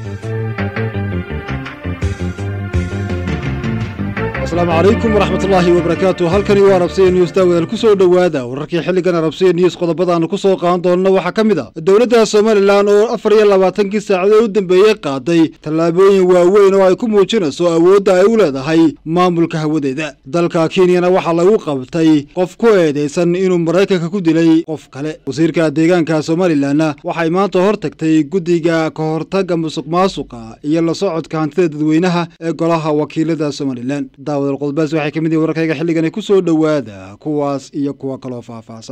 asalaamu calaykum waraxmatullaahi wabarakaatu halkani waa rabsiya news daawadaal ku soo dhowaada wararkii xilligan rabsiya news qodobadaannu ku soo qaadan doonna waxaa ka mid a dowladda somalilan oo afar iyo labaatankii saacadood u dambeeyey qaaday tallaabooyin waaweyn oo ay ku muujinayso awoodda ay u leedahay maamulka hawadeeda dalka kenyana waxaa lagu qabtay qof ku eedaysan inuu maraykanka ku dilay qof kale wasiirka deegaanka somalilanna waxay maanta hor tagtay guddiga ka hortagga musuq maasuqa iyo la socodka hantida dadweynaha ee golaha wakiilada somalilan daawad qodbaas waxay ka mid yihin wararkayga xilligani ku soo dhowaada kuwaas iyo kuwa kaloo faahfaahsan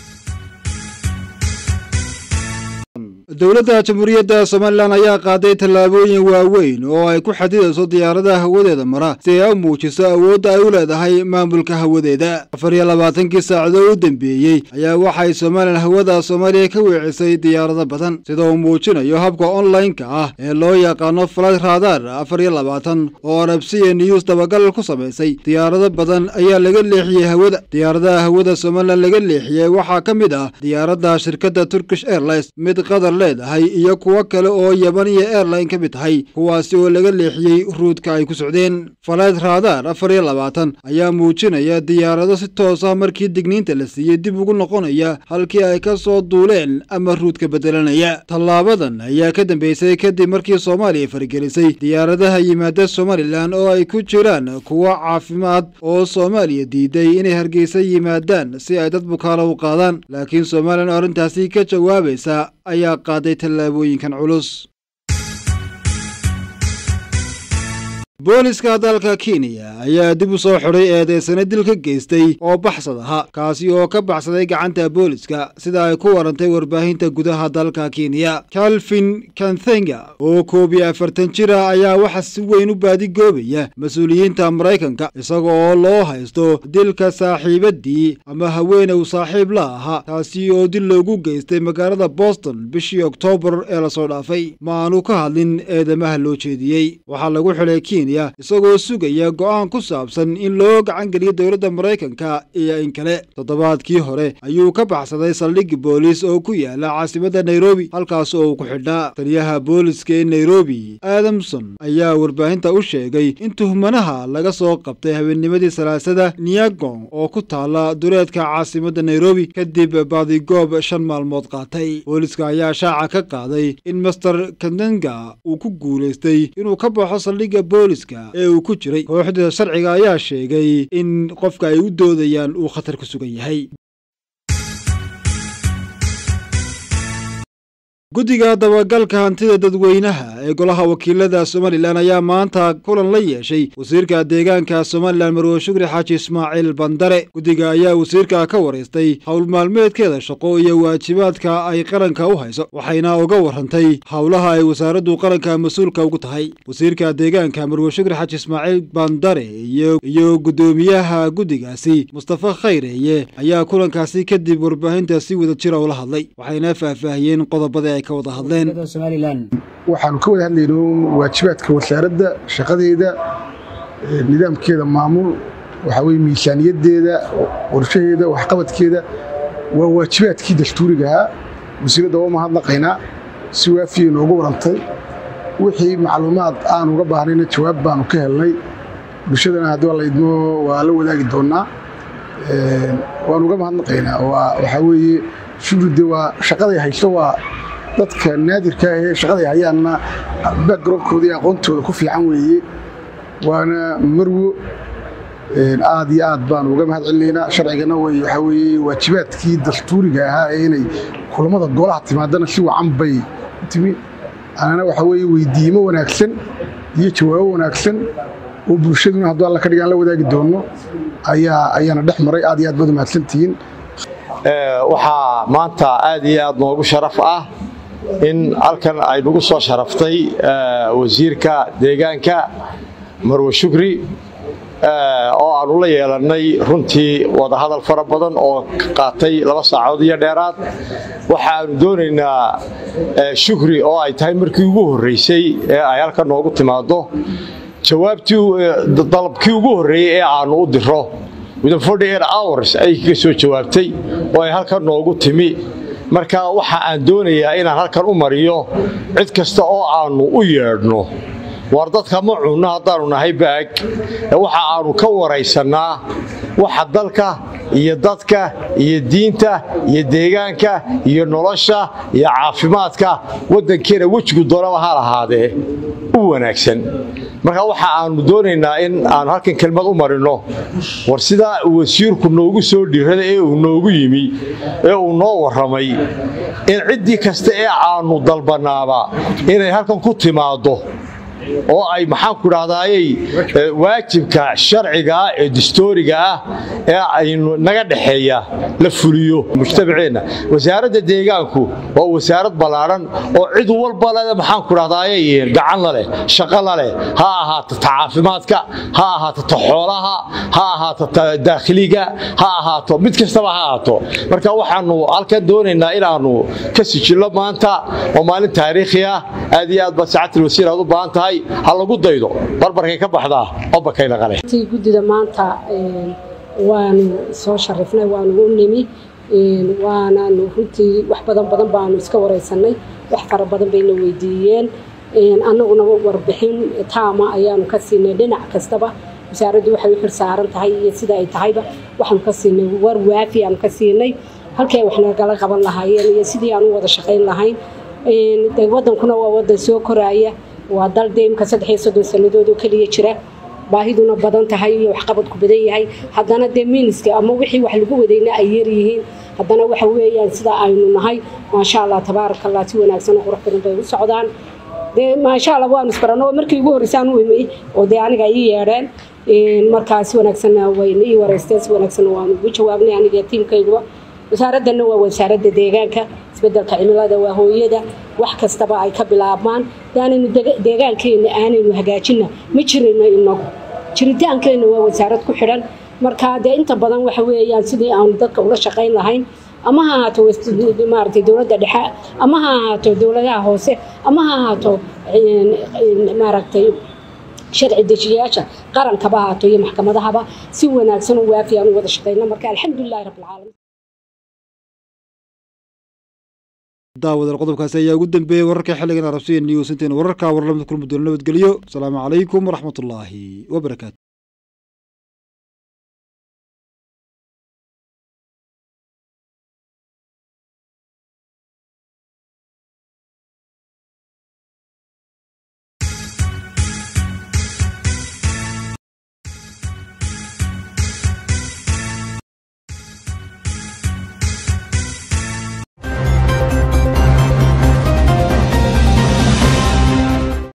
dowladda jamhuuriyadda somalilan ayaa qaaday tallaabooyin waaweyn oo ay ku xadidayso diyaaradaha hawadeeda mara si ay u muujiso awoodda ay u leedahay maamulka hawadeeda afar iyo labaatankii saacadood u dambeeyey ayaa waxay somalilan hawada soomaaliya ka weecisay diyaarado badan sida uu muujinayo habka online-ka ah ee loo yaqaano flight radar afar iyo labaatan oo arabsiya news dabagal ku samaysay diyaarado badan ayaa laga leexiyey hawada diyaaradaha hawada somalilan laga leexiyey waxaa ka mid ah diyaaradda shirkadda turkish airlines mid qatar leedahay iyo kuwo kale oo yabaniya airline ka mid tahay kuwaasi oo laga leexiyey ruudka ay ku socdeen falayd radar afar iyo labaatan ayaa muujinaya diyaarado si toos ah markii digniinta la siiyey dib ugu noqonaya halkii ay ka soo duuleen ama ruudka bedelanaya tallaabadan ayaa ka dambeysay kadib markii soomaaliya faragelisay diyaaradaha yimaada somalilan oo ay ku jiraan kuwo caafimaad oo soomaaliya diiday inay hargeysa yimaadaan si ay dad bukaano u qaadaan laakiin somalilan oo arrintaasi ka jawaabaysa ayaa qaaday tallaabooyinkan culus booliska dalka kenya ayaa dib u soo xidhay eedeysane dil ka geystay oo baxsad aha kaasi oo ka baxsaday gacanta booliska sida ay ku warantay warbaahinta gudaha dalka kenya calvin kanthenga oo koob iyo afartan jira ayaa waxa si weyn u baadigoobaya mas-uuliyiinta maraykanka isaga oo loo haysto dilka saaxiibadii ama haweenew saaxiib la ahaa taasi oo dil loogu geystay magaalada boston bishii oktoobar ee lasoo dhaafay ma aanu ka hadlin eedamaha loo jeediyey waxaa lagu xidhay kenya isagoo sugaya go'aan ku saabsan in loo gacan geliyo dowladda maraykanka iyo in kale toddobaadkii hore ayuu ka baxsaday saldhig booliis oo ku yaala caasimadda nairobi halkaas oo uu ku xidhnaa taliyaha booliska ee nairobi adamson ayaa warbaahinta u sheegay in tuhmanaha laga soo qabtay habeennimadii salaasada niagong oo ku taala duleedka caasimadda nairobi kadib baadigoob shan maalmood qaatay booliska ayaa shaaca ka qaaday in master kandenga uu ku guulaystay inuu ka baxo saldhigga booliska ee uu ku jiray kooxda sharciga ayaa sheegay in qofka ay u doodayaan uu khatar ku sugan yahay guddiga dabagalka hantida dadweynaha ee golaha wakiilada somalilan ayaa maanta kulan la yeeshay wasiirka deegaanka somalilan marwe shukri xaaji ismaaciil bandare guddiga ayaa wasiirka ka waraystay howl maalmeedkeeda shaqo iyo waajibaadka ay qaranka u hayso waxayna uga warrantay howlaha ay wasaaraddu qaranka mas-uulka ugu tahay wasiirka deegaanka marwe shukri xaaji ismaaciil bandare iyo guddoomiyaha guddigaasi mustafa khayreeye ayaa kulankaasi kadib warbaahinta si wada jira ula hadlay waxayna faahfaahiyeen qodobada waxaanu ka wada hadlayno waajibaadka wasaaradda shaqadeeda nidaamkeeda maamul waxaa weye miisaaniyaddeeda qorshaheeda waxqabadkeeda waa waajibaadkii dastuurigahaa wasiiradda waa mahadnaqaynaa si waafiyay noogu warantay wixii macluumaad aan uga baahnayna jawaab baanu ka helnay bulshadana haddii waa la idmo waa la wadaagi doonnaa waanu uga mahadnaqaynaa waxaa weeye shugride waa shaqaday hayso waa dadka naadirka ahee shaqaday hayaanna backgroundkooda iyo aqoontooda ku fiican weeye waana marwo aad iyo aad baanu uga mahad celinaynaa sharcigana waxaa weeye waajibaadkii dastuuriga ahaa ee inay kulammada golaha timaadana si wacan bay u timi anana waxaa weeye weydiimo wanaagsan iyo jawaabo wanaagsan oo bulshaduna hadduu alla ka dhigaan la wadaagi doonno ayaa ayaana dhex maray aad iyo aad baad umahadsantihiin waxaa maanta aad iyo aad noogu sharaf ah in halkan ay nagu soo sharaftay wasiirka deegaanka marwe shukri oo aanu la yeelannay runtii wadahadal fara badan oo qaatay laba saacood iyo dheeraad waxaanu doonaynaa shukri oo ay tahay markii ugu horraysay ee ay halkan noogu timaaddo jawaabtii dalabkii ugu horreeyey ee aanu u diro within forty eight hours ayay kaga soo jawaabtay oo ay halkan noogu timi marka waxa aan doonayaa inaan halkan u mariyo cid kasta oo aannu u yeedhno war dadka ma cunno haddaannu nahay baag waxa aannu ka waraysannaa waxa dalka iyo dadka iyo diinta iyo deegaanka iyo nolosha iyo caafimaadka waddankeena wejigu doonaba ha lahaadee u wanaagsan marka waxa aannu doonaynaa in aanu halkan kelmad u marinno war sidaa wasiirku noogu soo dhiirada ee uu noogu yimi ee uu noo warramay in ciddii kasta ee aannu dalbannaaba inay halkan ku timaaddo oo ay maxaanku dhahdaayey waajibka sharcigaa ee distooriga ah ee aynu naga dhexeeya la fuliyo mujtamaceenna wasaaradda deegaanku waa wasaarad ballaadhan oo cid walba le maxaanku dhahdaayey gacan la leh shaqo la leh ha ahaato ta caafimaadka ha ahaato ta xoolaha ha ahaato ta daakhiliga ha ahaato mid kastaba ha ahaato marka waxaannu halkan doonaynaa inaannu ka sijillo maanta oo maalin taariikhi ah aad iyo aad baad sacatil wasiir aad u baahan tahay ha lagu daydo barbarkay ka baxdaa obakayna qale guddida maanta waanu soo sharifnay waanu u nimi waanaanu runtii wax badan badan baanu iska wareysanay wax fara badan bayna weydiiyeen annaguna warbixin taama ayaanu ka siinay dhinac kastaba wasaaraddu waxay u xil saaran tahay iyo sida ay tahayba waxaanu ka siinay war waafi aanu ka siinay halkii ay wax nagala qaban lahaayeen iyo sidii aan u wada shaqayn lahayn wadankuna waa wadan soo koraaya waa dal deemka saddex iyo soddon sannadood oo keliya jira baahiduna badan tahay iyo waxqabadku badan yahay haddana dee miiniska ama wixii wax lagu wadayna ay yaryihiin haddana waxa weeyaan sida aynu nahay maasha allah tabaaraka allah si wanaagsan oo qurux badan bay u socdaan dee maasha allah waanu isbarano markii ugu horreysaan u imay oo dee aniga ii yeedheen markaa si wanaagsanna wayna ii wareysteen si wanaagsanna waanu ugu jawaabnay aniga tiimkayduba wasaaraddanna waa wasaaradda deegaanka isbeddelka cimilada waa hooyada wax kastaba ay ka bilaabmaan daanaynu deegaankeenna aanaynu hagaajinna ma jirayno inagu jiritaankeenna waa wasaarad ku xidhan marka dee inta badan waxa weeyaan sidii aanu dadka ula shaqayn lahayn ama ha ahaato maaragtay dowladda dhexe ama ha ahaato dowladaha hoose ama ha ahaato maaragtay sharci dejiyayaasha qarankaba ahaato iyo maxkamadahaba si wanaagsan oo waafi aan u wada shaqayna marka alxamdulilahi rabbilcaalamiin daawadal qodobkaasi ayaa ugu dambeeyey wararka xilligan arabsiya news intayn wararka warlamada kulmudoola nabadgelyo asalaamu calaykum waraxmatullaahi wabarakaatu